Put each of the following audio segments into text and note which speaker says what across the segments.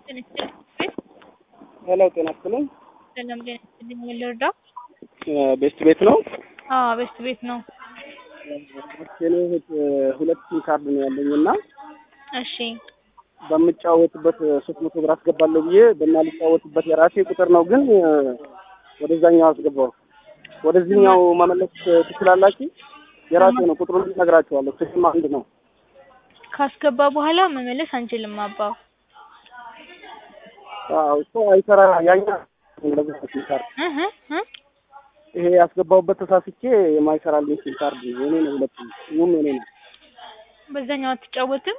Speaker 1: ሄሎ ጤና ይስጥልኝ።
Speaker 2: ሰላም ጤና ይስጥልኝ። ምን ልርዳው?
Speaker 1: ቤስት ቤት ነው።
Speaker 2: አዎ ቤስት ቤት ነው።
Speaker 1: የኔ እህት ሁለት ሲም ካርድ ነው ያለኝ እና
Speaker 2: እሺ
Speaker 1: በምጫወትበት ሶስት መቶ ብር አስገባለሁ ብዬ በማልጫወትበት የራሴ ቁጥር ነው፣ ግን ወደዛኛው አስገባው። ወደዚህኛው መመለስ ትችላላችሁ? የራሴ ነው፣ ቁጥሩን እነግራችኋለሁ። ስም አንድ ነው።
Speaker 2: ካስገባ በኋላ መመለስ አንችልም አባ።
Speaker 1: አዎ እሱ አይሰራ ያኛ እንደዚህ ሲም ካርድ
Speaker 2: እህ እህ
Speaker 1: ይሄ ያስገባሁበት ተሳስቼ የማይሰራልኝ ሲም ካርድ የኔ ነው። ሁለቱም ይሁን የኔ ነው።
Speaker 2: በዛኛው አትጫወትም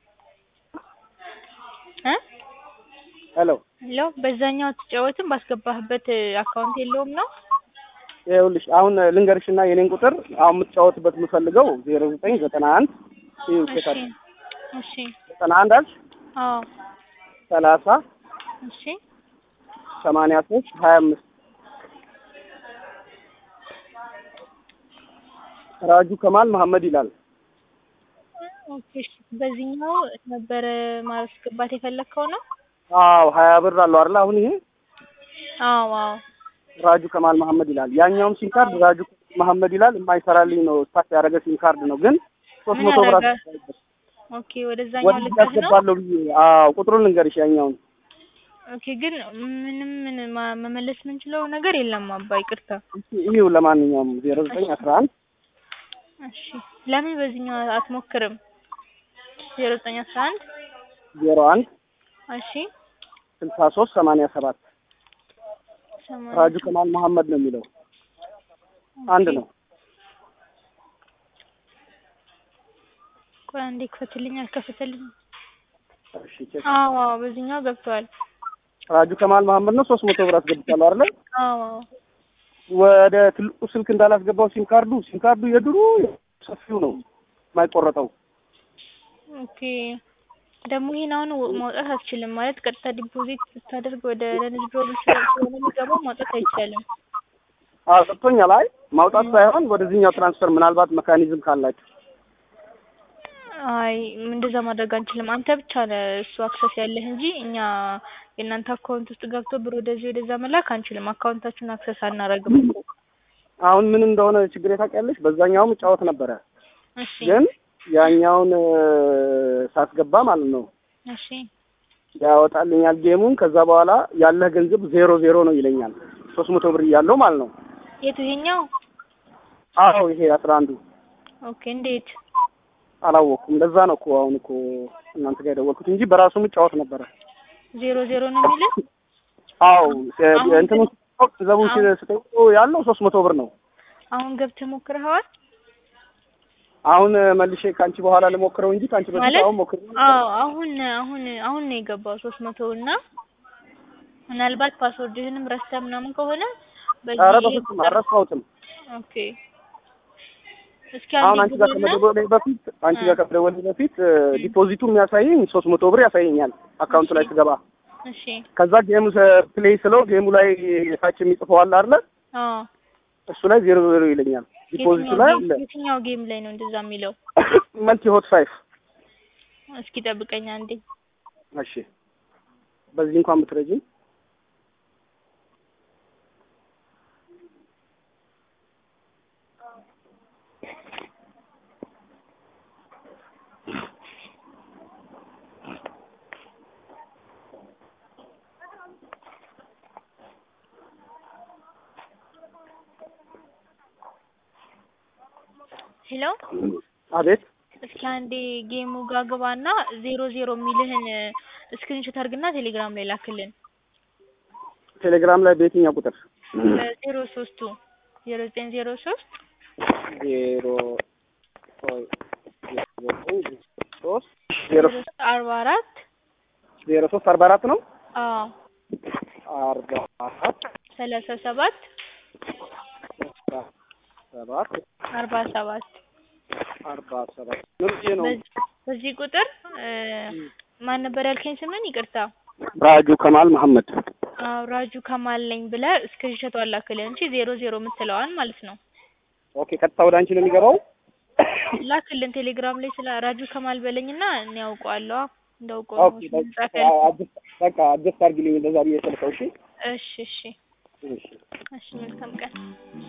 Speaker 2: እ
Speaker 1: ሄሎ
Speaker 2: ሄሎ በዛኛው አትጫወትም ባስገባህበት አካውንት የለውም ነው?
Speaker 1: ይኸውልሽ አሁን ልንገርሽና የኔን ቁጥር አሁን የምትጫወትበት የምፈልገው ዜሮ ዘጠኝ ዘጠና አንድ ይኸው
Speaker 2: እሺ
Speaker 1: ቼክ
Speaker 2: እሺ
Speaker 1: ዘጠና አንድ አልሽ
Speaker 2: አዎ
Speaker 1: ሰላሳ
Speaker 2: እሺ
Speaker 1: ሰማንያ ሶስት ሀያ አምስት ራጁ ከማል መሐመድ ይላል።
Speaker 2: ኦኬ እሺ በዚህኛው ነበረ ማስገባት የፈለግከው ነው?
Speaker 1: አዎ ሀያ ብር አለው አይደል? አሁን ይሄ
Speaker 2: አዎ አዎ
Speaker 1: ራጁ ከማል መሐመድ ይላል። ያኛውም ሲም ካርድ ራጁ ከማል መሐመድ ይላል። የማይሰራልኝ ነው። ስታክ ያደረገ ሲም ካርድ ነው፣ ግን ሶስት
Speaker 2: ምን
Speaker 1: መቶ ብር
Speaker 2: አደረገ?
Speaker 1: አስገባለሁ
Speaker 2: ኦኬ ወደዛኛው
Speaker 1: ወደዚህ
Speaker 2: ልከህ ነው?
Speaker 1: አስገባለሁ ብዬ አዎ ቁጥሩን ልንገርሽ ያኛውን
Speaker 2: ኦኬ ግን ምንም ምን ማ- መመለስ የምንችለው ነገር የለም አባ ይቅርታ።
Speaker 1: ይኸው ለማንኛውም ዜሮ ዘጠኝ አስራ አንድ
Speaker 2: እሺ ለምን በዚህኛው አትሞክርም? ዜሮ ዘጠኝ አስራ አንድ
Speaker 1: ዜሮ አንድ
Speaker 2: እሺ
Speaker 1: ስልሳ ሶስት ሰማንያ ሰባት
Speaker 2: ሰማንያ
Speaker 1: ራጁ ከማል መሐመድ ነው የሚለው አንድ ነው።
Speaker 2: ቆይ አንዴ ክፈትልኝ አልከፈተልኝ።
Speaker 1: እሺ ቼክ
Speaker 2: አዎ አዎ በዚህኛው ገብቷል።
Speaker 1: ራጁ ከማል መሐመድ ነው። ሶስት መቶ ብር አስገብቻለሁ አይደለ?
Speaker 2: አዎ አዎ
Speaker 1: ወደ ትልቁ ስልክ እንዳላስገባው ሲም ካርዱ ሲም ካርዱ የድሮ ሰፊው ነው የማይቆረጠው።
Speaker 2: ኦኬ ደግሞ ይሄን አሁን ወ- ማውጣት አትችልም ማለት ቀጥታ ዲፖዚት ስታደርግ ወደ ለንግድ ፕሮጀክት ስለሆነ የሚገባው ማውጣት አይቻልም።
Speaker 1: አዎ ሰጥቶኛል። አይ ማውጣት ሳይሆን ወደዚህኛው ትራንስፈር ምናልባት መካኒዝም ካላችሁ
Speaker 2: አይ እንደዛ ማድረግ አንችልም። አንተ ብቻ ነህ እሱ አክሰስ ያለህ እንጂ እኛ የእናንተ አካውንት ውስጥ ገብቶ ብር ወደዚህ ወደዛ መላክ አንችልም። አካውንታችሁን አክሰስ አናረግም እኮ።
Speaker 1: አሁን ምን እንደሆነ ችግር ታውቂያለሽ? በዛኛውም እጫወት ነበረ፣
Speaker 2: እሺ
Speaker 1: ግን ያኛውን እ፣ ሳስገባ ማለት ነው
Speaker 2: እሺ
Speaker 1: ያወጣልኛል ጌሙን። ከዛ በኋላ ያለህ ገንዘብ ዜሮ ዜሮ ነው ይለኛል። ሶስት መቶ ብር እያለው ማለት ነው።
Speaker 2: የቱ ይሄኛው?
Speaker 1: አዎ ይሄ አስራ አንዱ
Speaker 2: ኦኬ እንዴት?
Speaker 1: አላወቅኩም። ለዛ ነው እኮ አሁን እኮ እናንተ ጋር የደወልኩት እንጂ በራሱም እጫወት ነበረ።
Speaker 2: ዜሮ ዜሮ ነው የሚልህ?
Speaker 1: አዎ
Speaker 2: አሁን
Speaker 1: እንትኑ ገንዘቡን
Speaker 2: አሁን-
Speaker 1: ስጠይቀው ያለው ሶስት መቶ ብር ነው።
Speaker 2: አሁን ገብተህ ሞክረኸዋል?
Speaker 1: አሁን መልሼ ከአንቺ በኋላ ልሞክረው እንጂ ከአንቺ በፊት
Speaker 2: ማለት
Speaker 1: አሁን ሞክሬ
Speaker 2: አዎ አሁን አሁን አሁን ነው የገባው ሶስት መቶ እና ምናልባት ፓስወርድህንም ረስተህ ምናምን ከሆነ
Speaker 1: ኧረ
Speaker 2: በዚህ
Speaker 1: በፍጹም አልረሳሁትም።
Speaker 2: ኦኬ እስኪ
Speaker 1: አሁን
Speaker 2: አንዴ
Speaker 1: አንቺ ጋር
Speaker 2: ግባና
Speaker 1: ከመደወሌ በፊት አንቺ
Speaker 2: እ።
Speaker 1: ጋር ከመደወሌ በፊት እ፣ ዲፖዚቱ የሚያሳየኝ ሶስት መቶ ብር ያሳየኛል አካውንቱ ላይ ስገባ።
Speaker 2: እሺ
Speaker 1: ከዛ ጌሙ ፕሌይ ስለው ጌሙ ላይ ታች የሚጽፈው አለ አይደለ?
Speaker 2: አዎ
Speaker 1: እሱ ላይ ዜሮ ዜሮ ይለኛል። ዲፖዚቱ
Speaker 2: የትኛው
Speaker 1: ላይ
Speaker 2: ጌም
Speaker 1: አለ
Speaker 2: የትኛው ጌም ላይ ነው እንደዛ የሚለው?
Speaker 1: መልቲ ሆት ፋይፍ።
Speaker 2: እስኪ ጠብቀኝ አንዴ።
Speaker 1: እሺ በዚህ እንኳን ብትረጂኝ
Speaker 2: ሄሎ
Speaker 1: አቤት
Speaker 2: እስኪ አንዴ ጌሙ ጋር ግባና ዜሮ ዜሮ የሚልህን ስክሪንሾት አድርግና ቴሌግራም ላይ ላክልን።
Speaker 1: ቴሌግራም ላይ በየትኛው ቁጥር?
Speaker 2: ዜሮ ሶስቱ ዜሮ ዘጠኝ ዜሮ ሶስት
Speaker 1: ዜሮ ሶ- ዜሮ ሶስት ዜሮ
Speaker 2: ዜሮ አርባ አራት
Speaker 1: ዜሮ ሶስት አርባ አራት ነው
Speaker 2: አዎ
Speaker 1: አርባ አራት
Speaker 2: ሰላሳ ሰባት
Speaker 1: ሰባት
Speaker 2: አርባ ሰባት
Speaker 1: አርባ ሰባት ምን ነው?
Speaker 2: በዚህ- በዚህ ቁጥር እ፣ ማን ነበር ያልከኝ ስምን? ይቅርታ
Speaker 1: ራጁ ከማል መሐመድ
Speaker 2: አዎ ራጁ ከማል ነኝ ብለህ ስክሪንሾት ላክልን እንጂ ዜሮ ዜሮ የምትለዋን ማለት ነው።
Speaker 1: ኦኬ ቀጥታ ወደ አንቺ ነው የሚገባው?
Speaker 2: ላክልን ቴሌግራም ላይ ስለ ራጁ ከማል በለኝና እኔ ያውቀዋለሁ እንዳውቀው ነው
Speaker 1: ኦኬ በቃ
Speaker 2: ጻፍ ያልኩት።
Speaker 1: አጀስት በቃ አጀስት አድርጊልኝ እንደዛ ብዬ ስልከው እሺ
Speaker 2: እሺ እሺ
Speaker 1: እሺ
Speaker 2: እሺ መልካም ቀን